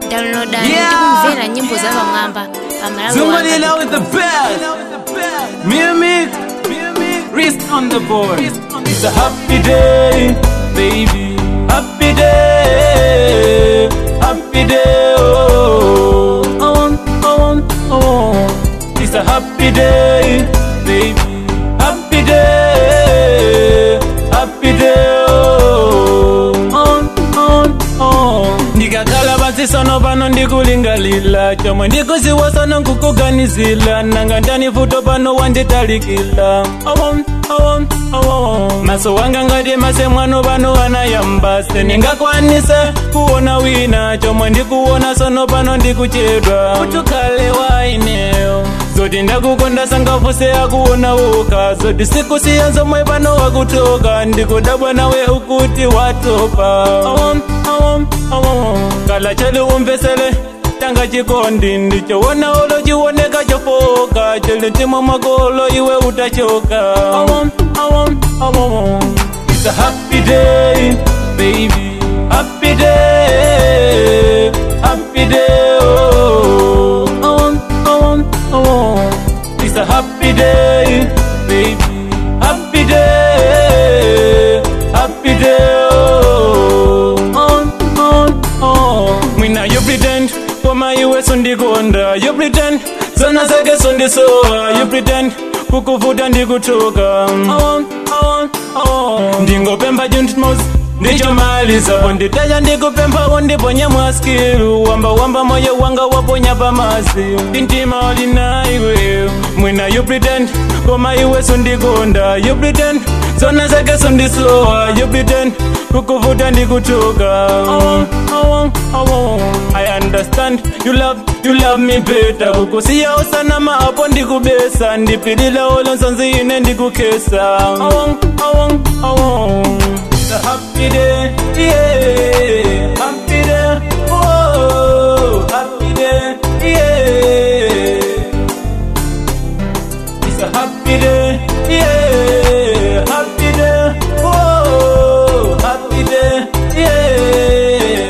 downloadani Yeah. tikumvera nyimbo za pamwamba pamalawi Somebody wanga now with the best. Mimic, wrist on the board. It's a happy day, baby. Happy day, happy day. Oh, oh, oh, oh. It's a happy day, baby. Happy day, happy day. Oh, oh, oh, oh. ndikakhala pansi sono pano ndikulingalila chomwe ndikuziwa sono nkukuganizila nanga ndani futo pano wanditalikila Awom, awom, awom. maso wanga ngati mase mwano pano anayambase ningakwanise kuona wina chomwe ndikuona sono pano ndikuchedwa utukhale waineyo zoti ndakukonda sangafuse akuona uka zoti sikusiya zomwe pano wakutoka ndikudabwa nawe ukuti watopa awom, awom, awom. kala chali umvesele tanga chikondi ndichowona ulo chiwoneka chofoka chili mtima mwakolo iwe utachoka awom, awom, awom. It's a happy day, baby. Happy day, happy day. Oh, oh, oh, oh. It's a happy day, baby. Happy day, happy day. Oh, oh, oh, oh. Mwina you pretend koma iwe sundikonda you pretend zona zake sundisowa you pretend kukuvuta ndikutoka Awom, awom, awom. ndingopemba juntmos ndichomaliza ponditaja ndikupemba undiponya mwaskilu wamba wamba moyo wanga waponya pamasi ndintima ulinaiwe mwina you pretend koma iwe sundikonda you pretend zona zake sundisowa you pretend kukuvuta ndikutoka Awom, awom, awom. I understand you love you love me better kukusiya usanama apo ndikubesa ndipilila olonsonzi ine ndikukesa awong awong awong It's a happy day yeah happy day oh happy day yeah It's a happy day, yeah, happy day, oh, happy day, yeah.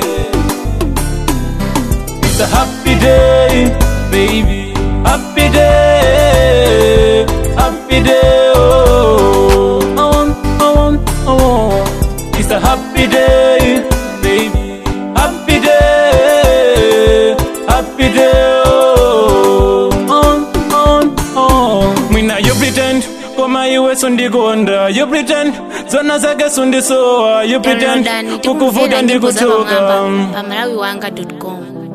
It's a happy day, baby, happy day, happy day, oh, oh, oh, oh. It's a happy day, baby, happy day, happy day, oh, oh, oh, oh. Mwina you pretend koma iwe sundikonda you pretend zona zake sundisowa you pretend downloadani kukuvuta tikumvera nyimbo za ndikutoka pamwamba pamalawi wanga com